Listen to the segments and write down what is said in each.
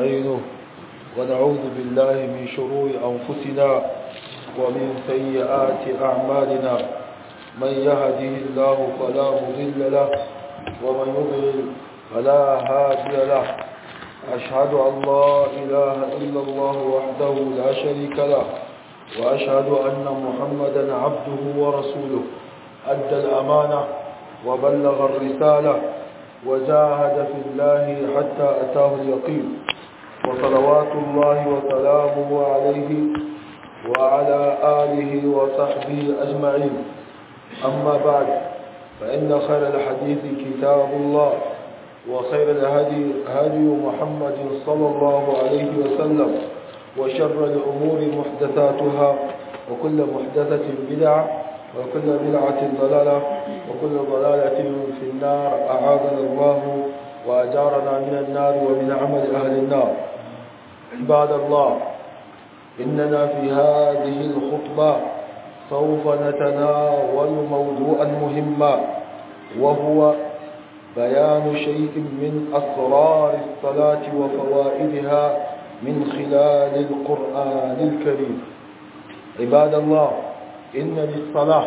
ونستعينه ونعوذ بالله من شرور أنفسنا ومن سيئات أعمالنا من يهده الله فلا مضل له ومن يضلل فلا هادي له أشهد أن لا إله إلا الله وحده لا شريك له وأشهد أن محمدا عبده ورسوله أدى الأمانة وبلغ الرسالة وجاهد في الله حتى أتاه اليقين وصلوات الله وسلامه عليه وعلى آله وصحبه أجمعين أما بعد فإن خير الحديث كتاب الله وخير الهدي هدي محمد صلى الله عليه وسلم وشر الأمور محدثاتها وكل محدثة بدعة وكل بدعة ضلالة وكل ضلالة في النار أعاذنا الله وأجارنا من النار ومن عمل أهل النار عباد الله إننا في هذه الخطبة سوف نتناول موضوعا مهما وهو بيان شيء من أسرار الصلاة وفوائدها من خلال القرآن الكريم عباد الله إن للصلاة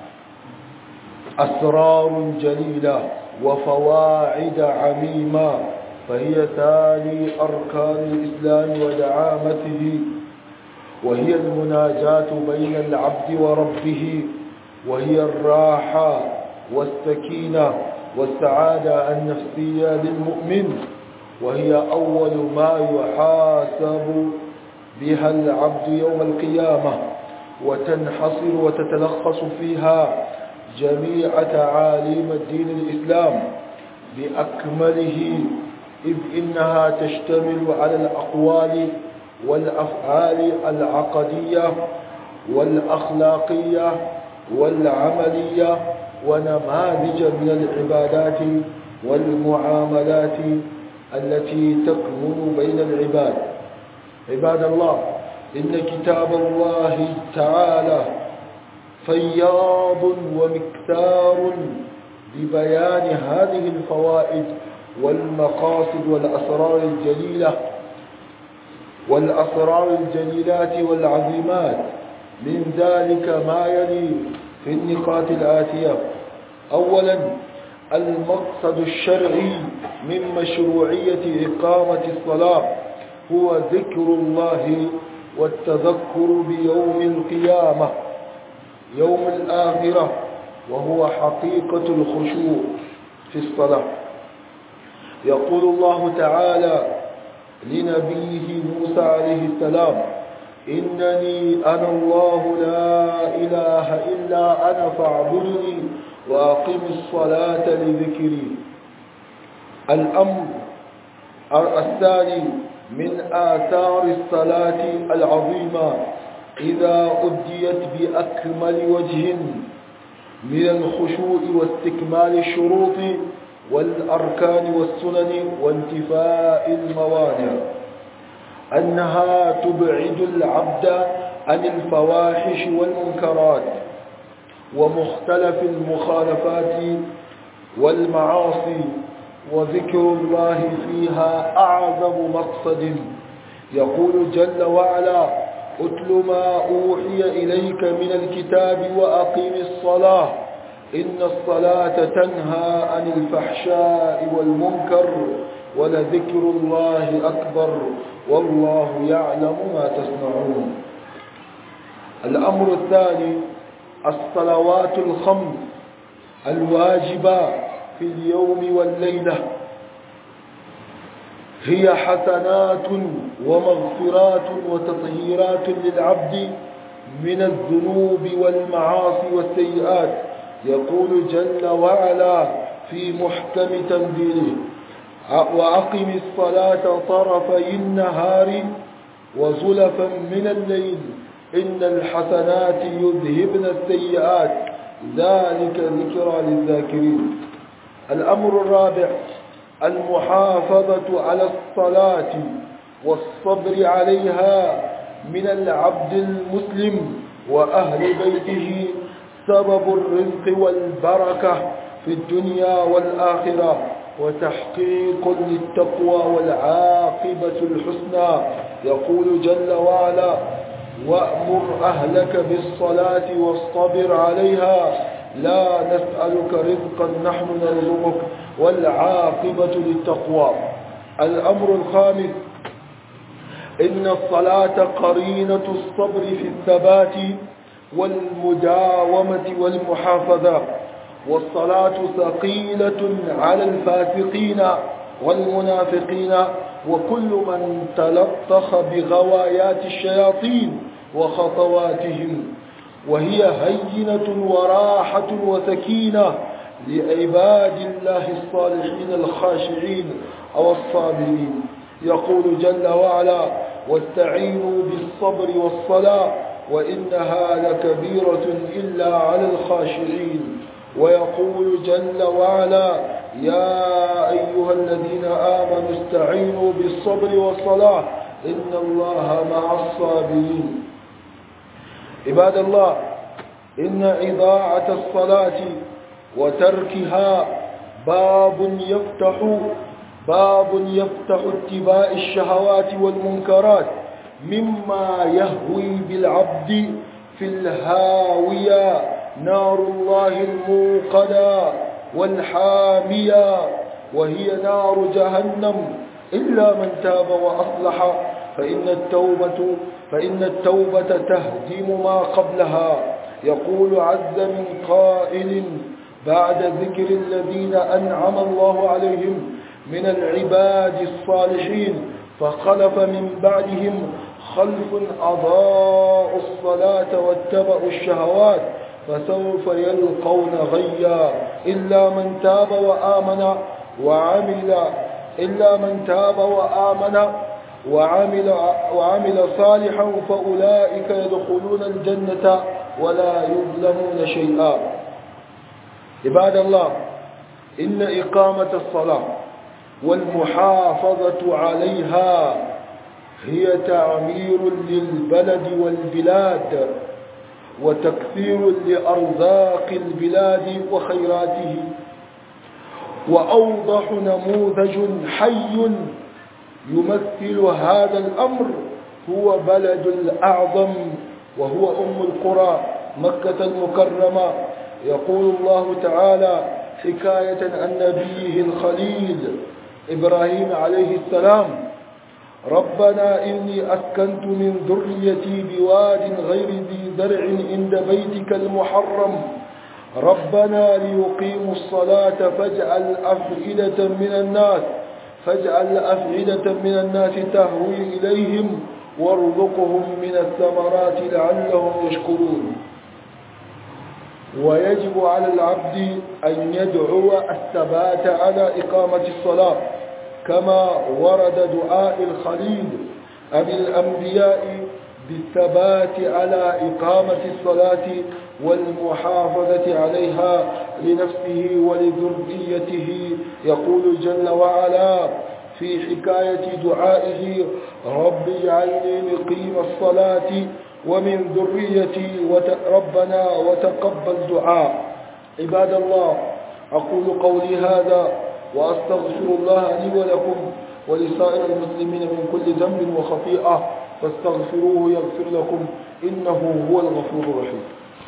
أسرار جليلة وفواعد عميمة فهي تالي أركان الإسلام ودعامته وهي المناجاة بين العبد وربه وهي الراحة والسكينة والسعادة النفسية للمؤمن وهي أول ما يحاسب بها العبد يوم القيامة وتنحصر وتتلخص فيها جميع تعاليم الدين الإسلام بأكمله إذ إنها تشتمل على الأقوال والأفعال العقدية والأخلاقية والعملية ونماذج من العبادات والمعاملات التي تكمن بين العباد عباد الله إن كتاب الله تعالى فياض ومكتار ببيان هذه الفوائد والمقاصد والأسرار الجليلة والأسرار الجليلات والعظيمات من ذلك ما يلي في النقاط الآتية أولا المقصد الشرعي من مشروعية إقامة الصلاة هو ذكر الله والتذكر بيوم القيامة يوم الآخرة وهو حقيقة الخشوع في الصلاة يقول الله تعالى لنبيه موسى عليه السلام إنني أنا الله لا إله إلا أنا فاعبدني وأقم الصلاة لذكري الأمر الثاني من آثار الصلاة العظيمة إذا أديت بأكمل وجه من الخشوع واستكمال الشروط والأركان والسنن وانتفاء الموانع أنها تبعد العبد عن الفواحش والمنكرات ومختلف المخالفات والمعاصي وذكر الله فيها أعظم مقصد يقول جل وعلا اتل ما أوحي إليك من الكتاب وأقيم الصلاة إن الصلاة تنهى عن الفحشاء والمنكر ولذكر الله أكبر والله يعلم ما تصنعون الأمر الثاني الصلوات الخمس الواجبة في اليوم والليلة هي حسنات ومغفرات وتطهيرات للعبد من الذنوب والمعاصي والسيئات يقول جل وعلا في محكم تنزيله وأقم الصلاة طرفي النهار وزلفا من الليل إن الحسنات يذهبن السيئات ذلك ذكرى للذاكرين الأمر الرابع المحافظة على الصلاة والصبر عليها من العبد المسلم وأهل بيته سبب الرزق والبركة في الدنيا والآخرة وتحقيق للتقوى والعاقبة الحسنى يقول جل وعلا وأمر أهلك بالصلاة واصطبر عليها لا نسألك رزقا نحن نرزقك والعاقبة للتقوى الأمر الخامس إن الصلاة قرينة الصبر في الثبات والمداومة والمحافظة والصلاة ثقيلة على الفاسقين والمنافقين وكل من تلطخ بغوايات الشياطين وخطواتهم وهي هينة وراحة وسكينة لعباد الله الصالحين الخاشعين أو الصابرين يقول جل وعلا واستعينوا بالصبر والصلاة وإنها لكبيرة إلا على الخاشعين ويقول جل وعلا يا أيها الذين آمنوا استعينوا بالصبر والصلاة إن الله مع الصابرين عباد الله إن إضاعة الصلاة وتركها باب يفتح باب يفتح اتباع الشهوات والمنكرات مما يهوي بالعبد في الهاوية نار الله الموقدة والحامية وهي نار جهنم إلا من تاب وأصلح فإن التوبة فإن التوبة تهدم ما قبلها يقول عز من قائل بعد ذكر الذين أنعم الله عليهم من العباد الصالحين فخلف من بعدهم خلف أضاءوا الصلاة واتبعوا الشهوات فسوف يلقون غيا إلا من تاب وآمن وعمل إلا من تاب وآمن وعمل, وعمل صالحا فأولئك يدخلون الجنة ولا يظلمون شيئا عباد الله إن إقامة الصلاة والمحافظة عليها هي تعمير للبلد والبلاد وتكثير لأرزاق البلاد وخيراته وأوضح نموذج حي يمثل هذا الأمر هو بلد الأعظم وهو أم القرى مكة المكرمة يقول الله تعالى حكاية عن نبيه الخليل إبراهيم عليه السلام ربنا إني أسكنت من ذريتي بواد غير ذي زرع عند بيتك المحرم ربنا ليقيموا الصلاة فاجعل أفئدة من الناس فاجعل أفئدة من الناس تهوي إليهم وارزقهم من الثمرات لعلهم يشكرون ويجب على العبد أن يدعو الثبات على إقامة الصلاة كما ورد دعاء الخليل أبي الأنبياء بالثبات على إقامة الصلاة والمحافظة عليها لنفسه ولذريته يقول جل وعلا في حكاية دعائه رب اجعلني مقيم الصلاة ومن ذريتي ربنا وتقبل دعاء عباد الله أقول قولي هذا وأستغفر الله لي ولكم ولسائر المسلمين من كل ذنب وخطيئة فاستغفروه يغفر لكم إنه هو الغفور الرحيم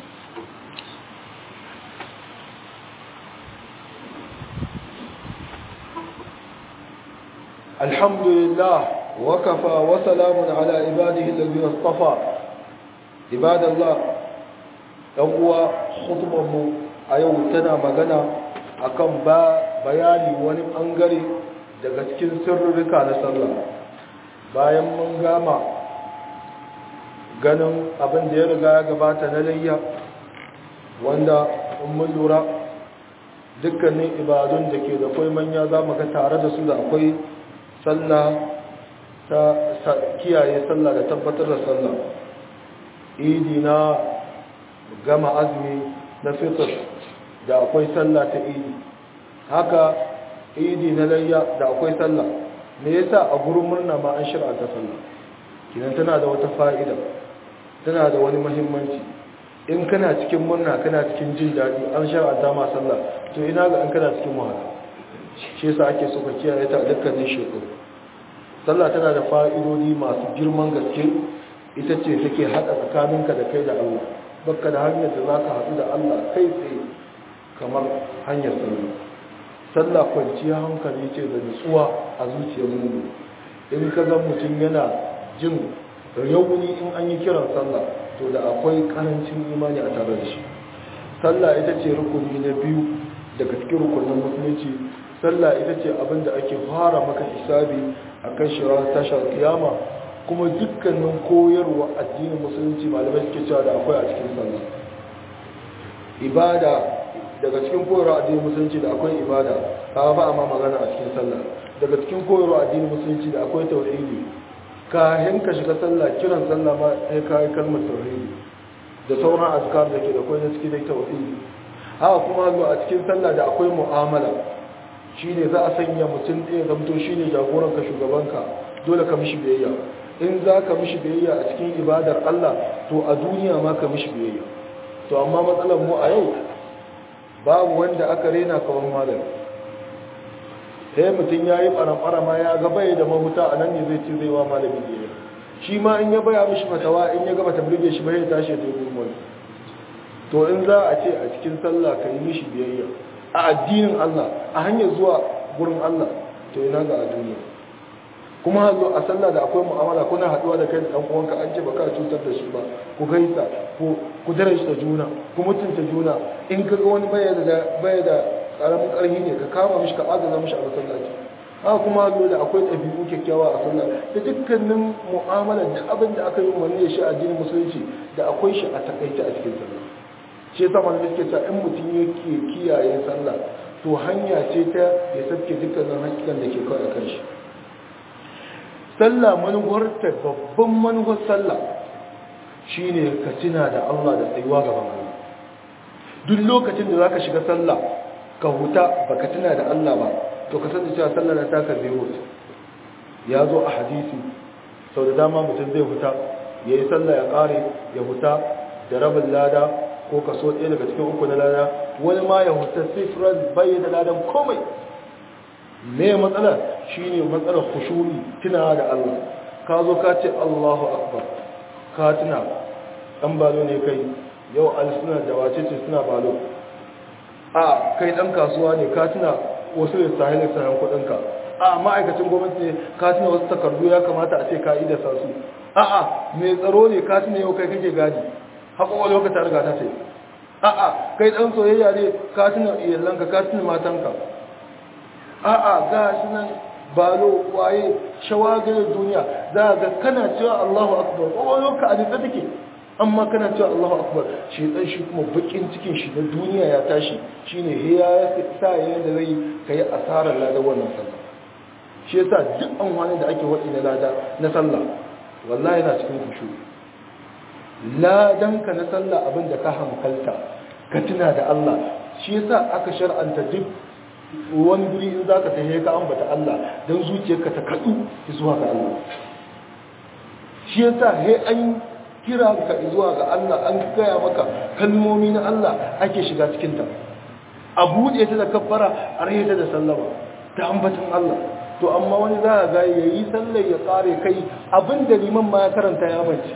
الحمد لله وكفى وسلام على عباده الذين اصطفى عباد الله uwa mu a yau tana magana akan ba bayani wani bangare daga cikin sirrika na sallah bayan mun gama ganin abin da ya riga ya gabata na layya wanda in mun lura dukkanin ibadun da ke da kwai manya za mu ga tare da su da akwai sallah ta kiyaye sallah da tabbatar da sallah idi na gama azumi na fitr da akwai sallah ta idi haka idi na layya da akwai sallah me yasa a gurin murna ma an shir'a ta sallah kinan tana da wata fa'ida tana da wani muhimmanci in kana cikin murna kana cikin jin daɗi an shar'anta ma sallah to ina ga an kana cikin wahala shi yasa ake so ka kiyaye ta dukkanin shekaru sallah tana da fa'idodi masu girman gaske ita ce take hada tsakaninka da kai da Allah baka da hanyar da zaka haɗu da Allah kai tsaye kamar hanyar sallah sallah kwanciya hankali ce da nutsuwa a zuciyar mu in ka ga mutum yana jin rauni in an yi kiran sallah to da akwai karancin imani a tare da shi sallah ita ce rukuni na biyu daga cikin rukunin musulunci sallah ita ce abin da ake fara maka hisabi a kan shirar tashar kiyama kuma dukkanin koyarwa addinin musulunci malamai suke cewa da akwai a cikin sallah ibada daga cikin koyarwa addinin musulunci da akwai ibada ka ba a ma magana a cikin sallah daga cikin koyarwa addinin musulunci da akwai tauhidi kayan ka shiga sallah kiran sallah ma sai ka yi kalmar tauhidi da sauran azkar da ke da kwai na cikin tauhidi haka kuma zo a cikin sallah da akwai mu'amala shine za a sanya mutum ɗaya zamto shine jagoran ka shugabanka dole ka mishi biyayya in za ka mishi biyayya a cikin ibadar Allah to a duniya ma ka mishi biyayya to amma matsalar mu a yau babu wanda aka rena kawan malam sai mutum ya yi ɓaramɓara ma ya ga bai da mahuta a nan ne zai ce zai wa malami biyayya shi ma in ya baya mishi fatawa in ya gaba ta birge shi bai tashi ya tafi wani to in za a ce a cikin sallah ka yi mishi biyayya a addinin Allah a hanyar zuwa gurin Allah to ina ga a duniya kuma hazo a sallah da akwai mu'amala kuna haduwa da kai da dan uwanka an ce baka cutar da shi ba ku gaisa ku ku darajta juna ku mutunta juna in kaga wani baya da baya da karamin karhi ne ka kama mishi ka agaza mishi a masallaci haka kuma hazo da akwai ɗabi'u kyakkyawa a sallah da dukkanin mu'amala da abin da aka yi umarni da shi a addinin musulunci da akwai shi a takaice a cikin sallah shi yasa malamai suke cewa in mutum yake kiyaye sallah to hanya ce ta ya sabke dukkanin hakikan da ke kawai a kan shi sallah manuwarta babban manuwar sallah shine ka tuna da Allah da tsayuwa gaban Allah duk lokacin da zaka shiga sallah ka huta baka tuna da Allah ba to ka sani cewa sallah na taka zero ya zo a hadisi sau da dama mutum zai huta ya yi sallah ya kare ya huta da rabin lada ko kaso ɗaya daga cikin uku na lada wani ma ya huta sifran bayyana ladan komai me matsala shine matsalar khushuri tunawa da Allah ka zo ka ce Allahu akbar ka tuna dan balo ne kai yau suna da wace ce suna balo a kai dan kasuwa ne ka tuna wasu da sahilin sayan kudin ka a ma'aikacin gwamnati ne ka tuna wasu takardu ya kamata a ce ka yi da sasu a a mai tsaro ne ka tuna yau kai kake gadi haƙoƙo lokacin riga ta ce a a kai dan soyayya ne ka tuna iyalanka ka tuna matanka a'a ga shi nan balo waye shawagalar duniya za ga kana cewa Allahu akbar ƙwaƙwalwar ka a nitsa take amma kana cewa Allahu akbar shi dan shi kuma bakin cikin shi na duniya ya tashi shine he ya sa yayin da zai kai asarar ladan wannan sallah shi yasa duk amfani da ake wadi na lada na sallah wallahi yana cikin kushu ladan ka na sallah abin da ka hankalta ka tuna da Allah shi yasa aka shar'anta duk wani guri in za ka tahe ka ambata Allah don zuciyarka ta kaɗu zuwa ga Allah shi yasa he an kira ka zuwa ga Allah an gaya maka kalmomi na Allah ake shiga cikinta a buɗe ta da kabbara a rahe ta da sallama ta ambatan Allah to amma wani za a ga ya yi sallar ya tsare kai abinda liman ma ya karanta ya mace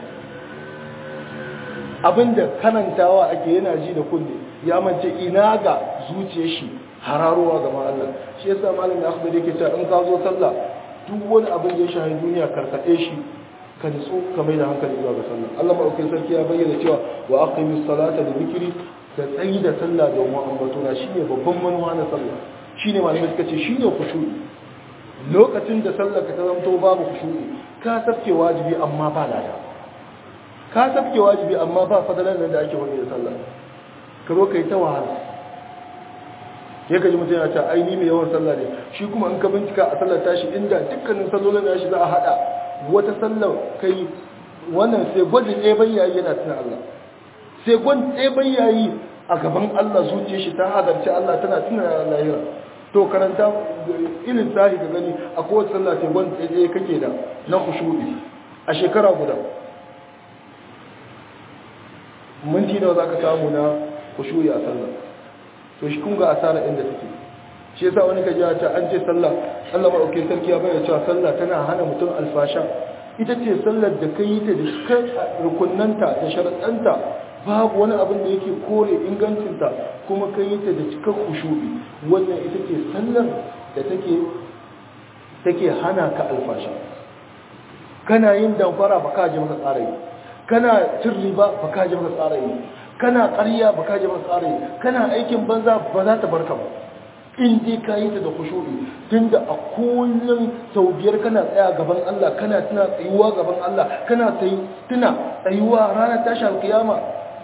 abinda karantawa ake yana ji da kunne ya mace ina ga zuciyar shi hararowa ga Allah shi yasa malamin akhbar yake cewa in ka zo sallah duk wani abin da ya shahi duniya karkade shi ka nitsu ka mai da hankali zuwa ga sallah Allah madaukakin sarki ya bayyana cewa wa aqimis salata da zikri da tsayi da sallah domin ambatona shine babban manuwa na sallah shine malamai suka ce shine khushu'i lokacin da sallar ka ta zanto babu khushu'i ka sabke wajibi amma ba lada ka sabke wajibi amma ba fadalan da ake wani da sallah ka zo kai ta wahala ya kaji mutum ya ce aini mai yawan sallah ne shi kuma in ka bincika a sallar tashi inda dukkanin sallolin da shi za a hada wata sallar kai wannan sai gwajin ɗaya bayyayi yana tuna Allah sai gwajin ɗaya bayyayi a gaban Allah zuciya shi ta hadarci Allah tana tuna lahira to karanta ilin tahi ka gani a kowace sallah sai gwajin ɗaya kake da na kushuɗi a shekara guda minti nawa za ka samu na kushuɗi a sallah to shi kun ga asara inda take shi yasa wani kaji ta an ce sallah Allah madaukakin sarki ya bayyana cewa sallah tana hana mutum alfasha ita ce sallar da kai ta da kan rukunnanta da sharaɗanta babu wani abin da yake kore ingancinta kuma kai ta da cikar kushuɗi wannan ita ce sallar da take take hana ka alfasha kana yin damfara ba ka ji maka tsara yi kana cin riba ba ka ji maka tsara yi kana ƙarya ba ka ji maka tsara yi kana aikin banza ba za ta barka ba in dai ka yi ta da kushuɗi tunda a kullum sau biyar kana tsaya gaban Allah kana tuna tsayuwa gaban Allah kana tuna tsayuwa ranar tashi alkiyama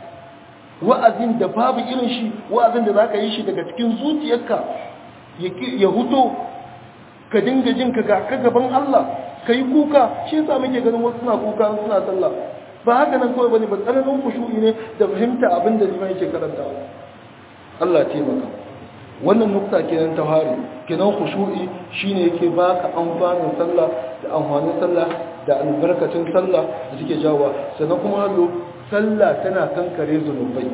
wa'azin da babu irin shi wa'azin da za ka yi shi daga cikin zuciyarka ya huto ka dinga jin ka ga gaban Allah ka yi kuka shi yasa muke ganin wasu suna kuka suna sallah ba haka nan kawai bane ba tsananin kushu'i ne da fahimta abin da liman yake karantawa Allah ya taimaka wannan nukta kenan ta hari kenan khushu'i shine yake baka amfanin sallah da amfanin sallah da albarkacin sallah da suke jawo sannan kuma hallo sallah tana kankare zunubai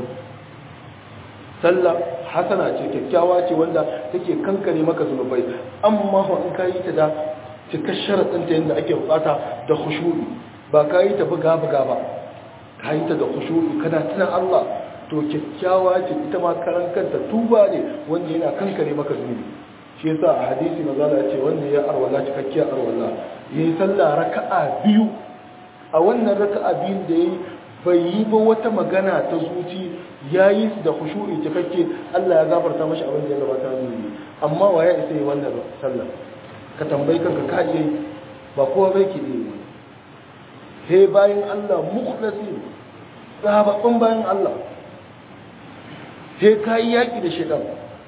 sallah hasana ce kyakkyawa ce wanda take kankare maka zunubai amma fa in kayi ta da cikar sharadin ta yanda ake bukata da khushu'i ba kayi ta buga buga ba kayi ta da khushu'i kana tunan Allah to kyakkyawa ce ita ma karan kanta tuba ne wanda yana kankare maka zunubi shi yasa a hadisi maza da ce wanda ya arwala cikakkiyar arwala yayi sallah raka'a biyu a wannan raka'a biyun da yayi bai yi ba wata magana ta zuci yayi su da khushu'i cikakke Allah ya gafarta mashi abin da ya gabata zunubi amma waye isa yi wannan sallah ka tambayi kanka ka iya ba kowa bai ki yi he bayan Allah mukhlasi sababbin bayan Allah sai ka yi yaƙi da shaidan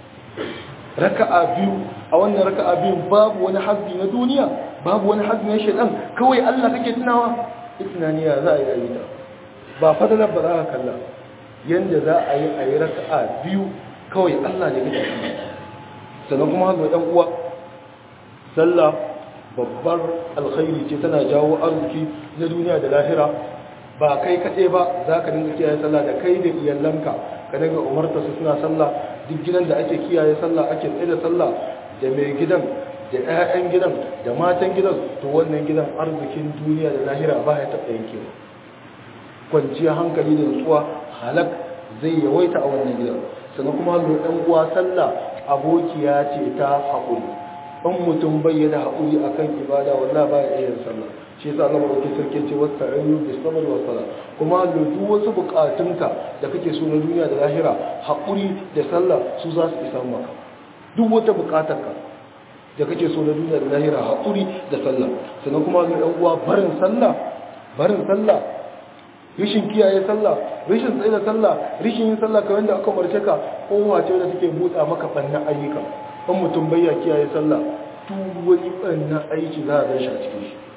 raka'a biyu a wannan raka'a biyu babu wani hazbi na duniya babu wani hazbi na shaidan kawai Allah kake tunawa tunaniya za a yi ayi ta ba fadalar ba za ka kalla yanda za a yi a yi raka'a biyu kawai Allah ne kake tuna sannan kuma hazbi ɗan uwa sallah babbar alkhairi ce tana jawo arziki na duniya da lahira ba kai kaɗai ba za ka dinga kiyaye sallah da kai da iyalanka ka dinga umarta su suna sallah duk gidan da ake kiyaye sallah ake tsaye da sallah da mai gidan da 'ya'yan gidan da matan gidan to wannan gidan arzikin duniya da lahira ba ya taɓa yankewa kwanciyar hankali da nutsuwa halak zai yawaita a wannan gidan sannan kuma lo ɗan uwa sallah abokiya ce ta haƙuri in mutum bai da haƙuri akan ibada wallahi ba ya iya sallah shi yasa Allah madaukakin sarki ce wasta'inu bis sabr was sala kuma duk wasu bukatunka da kake so na duniya da lahira hakuri da sallah su za su isa maka duk wata bukatarka da kake so na duniya da lahira hakuri da sallah sannan kuma ga ɗan uwa barin sallah barin sallah rishin kiyaye sallah rishin tsaye da sallah rishin yin sallah kamar da aka umarce ka kowa ce da take buɗa maka bannan ayyuka in mutum bai ya kiyaye sallah duk wani bannan aiki za a gan shi a cikin shi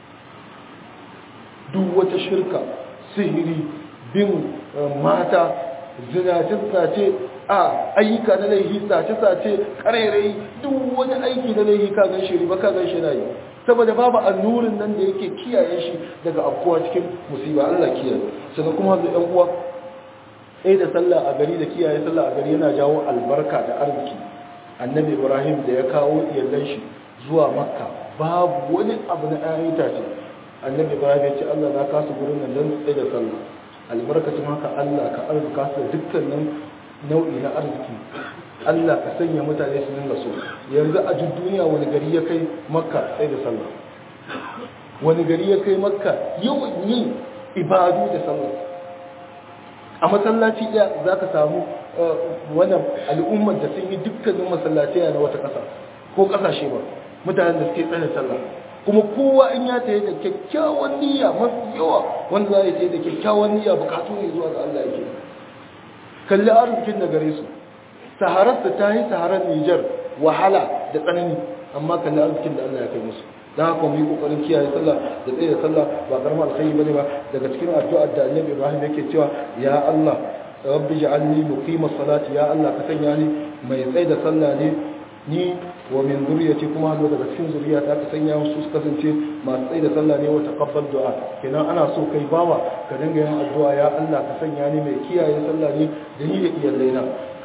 duk wata shirka sihiri bin mata zinace-zinace a ayyuka na laihi sace-sace karerai duk wani aiki na laihi ka gan shiri ba ka gan shi na yi saboda babu annurin nan da yake kiyaye shi daga afkuwa cikin musiba Allah kiyaye sannan kuma da ɗan uwa ɗaya da sallah a gari da kiyaye sallah a gari yana jawo albarka da arziki annabi ibrahim da ya kawo iyalan shi zuwa makka babu wani abu na ayyuka itace annabi ibrahim ya ce allah na kasu gurin nan don tsaye da sallah albarkacin haka allah ka arzika su da dukkanin nau'i na arziki allah ka sanya mutane su dinga so yanzu a duk duniya wani gari ya kai makka tsaye da sallah wani gari ya kai makka yawan yin ibadu da sallah a masallaci ɗaya za ka samu wannan al'ummar da sun yi dukkanin masallaci na wata ƙasa ko ƙasashe ba mutanen da suke tsaye sallah kuma kowa in ya taye da kyakkyawan niyya mafi yawa wanda za ya taye da kyakkyawan niyya bukatu ne zuwa ga Allah yake kalli arzikin da gare su saharar da ta yi saharar Nijar wahala da tsanani amma kalli arzikin da Allah ya kai musu dan haka mu yi kokarin kiyaye sallah da tsaye da sallah ba karamar alkhairi bane ba daga cikin addu'ar da Annabi Ibrahim yake cewa ya Allah rabbi ja'alni muqimas salati ya Allah ka sanya ni mai tsaye da sallah ne ni wa min zuriyati kuma hannu daga cikin zuriya ta ka sanya su su kasance masu tsaye da sallah ne wa taqabbal du'a kenan ana so kai bawa ka dinga yin addu'a ya Allah ka sanya ni mai kiyaye sallah ne da ni da iyalaina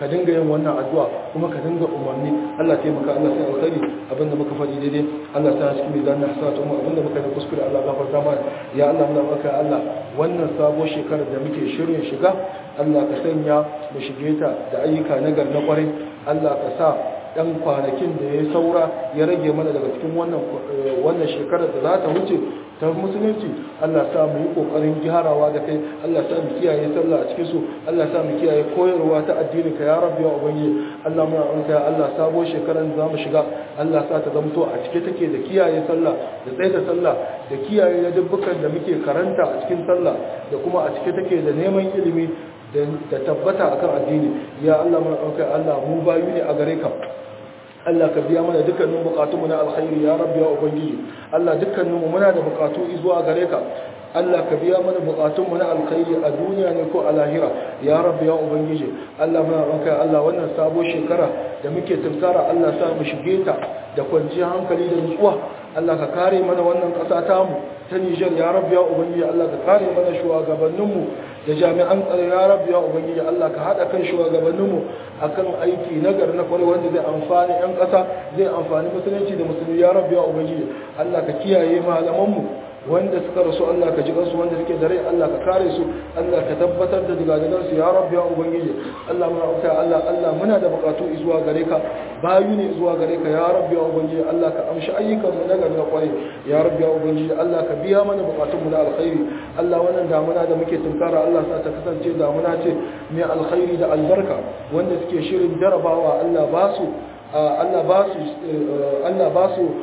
ka dinga yin wannan addu'a kuma ka dinga umarni Allah taimaka Allah sai alkhairi abinda muka faɗi daidai Allah ta cikin mizanin hasanatu mu abinda muka yi kuskure Allah gafarta mana ya Allah muna maka Allah wannan sabo shekarar da muke shirin shiga Allah ka sanya mu shige ta da ayyuka nagar na kwarai Allah ka sa ɗan kwanakin da ya saura ya rage mana daga cikin wannan shekarar da za ta wuce ta musulunci Allah sa mu yi kokarin gyarawa da kai Allah sa mu kiyaye sallah a cikin su Allah sa mu kiyaye koyarwa ta addinin ka ya rabbi wa ubangi Allah muna ranka ya Allah sabo shekaran da zamu shiga Allah sa ta zamto a cike take da kiyaye sallah da tsaida sallah da kiyaye dubbukan da muke karanta a cikin sallah da kuma a cike take da neman ilimi da tabbata akan addini ya Allah muna ranka Allah mu bayu ne a gare ka Allah ka biya mana dukkanin bukatunmu na alkhairi ya rabbi ya ubangiji Allah dukkaninmu muna da bukatu zuwa gare ka Allah ka biya mana bukatunmu na alkhairi a duniya ne ko a lahira ya rabbi ya ubangiji Allah muna ranka Allah wannan sabo shekara da muke tunkara Allah sa mu shige ta da kwanciyar hankali da nutsuwa Allah ka kare mana wannan ƙasa tamu ta Nijar ya rabbi ya ubangiji Allah ka kare mana shugabanninmu da jami'an tsaro ya rabbi ya ubangiji Allah ka hada kan shugabanninmu akan aiki na gari na kwarai wanda zai amfani yan ƙasa zai amfani musulunci da musulmi ya rabbi ya ubangiji Allah ka kiyaye malamanmu wanda suka rasu Allah ka ji kansu wanda suke da rai Allah ka kare su Allah ka tabbatar da digadigan su ya rabbi ya ubangiji Allah muna auka Allah Allah muna da bukatu zuwa gare ka bayu ne zuwa gare ka ya rabbi ya ubangiji Allah ka amshi ayyukan mu na gari na kwarai ya rabbi ya ubangiji Allah ka biya mana bukatun mu na alkhairi Allah wannan damuna da muke tunkara Allah sa ta kasance damuna ce mai alkhairi da albarka wanda suke shirin jarabawa Allah ba su Allah ba su Allah ba su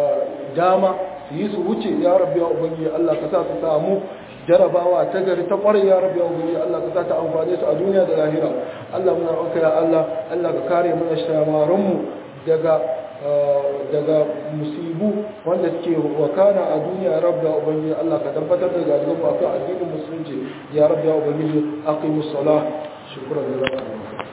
dama su yi su wuce ya rabbi ya ubangiji Allah ka sa su samu jarabawa ta gari ta kwarai ya rabbi ya ubangiji Allah ka sa ta amfane su a duniya da lahira Allah muna roƙa ya Allah Allah ka kare mana shamaran mu daga daga musibu wanda suke wakana a duniya ya rabbi ya ubangiji Allah ka tabbatar da gadigan mu akan addinin musulunci ya rabbi ya ubangiji aqimus salah shukran lillahi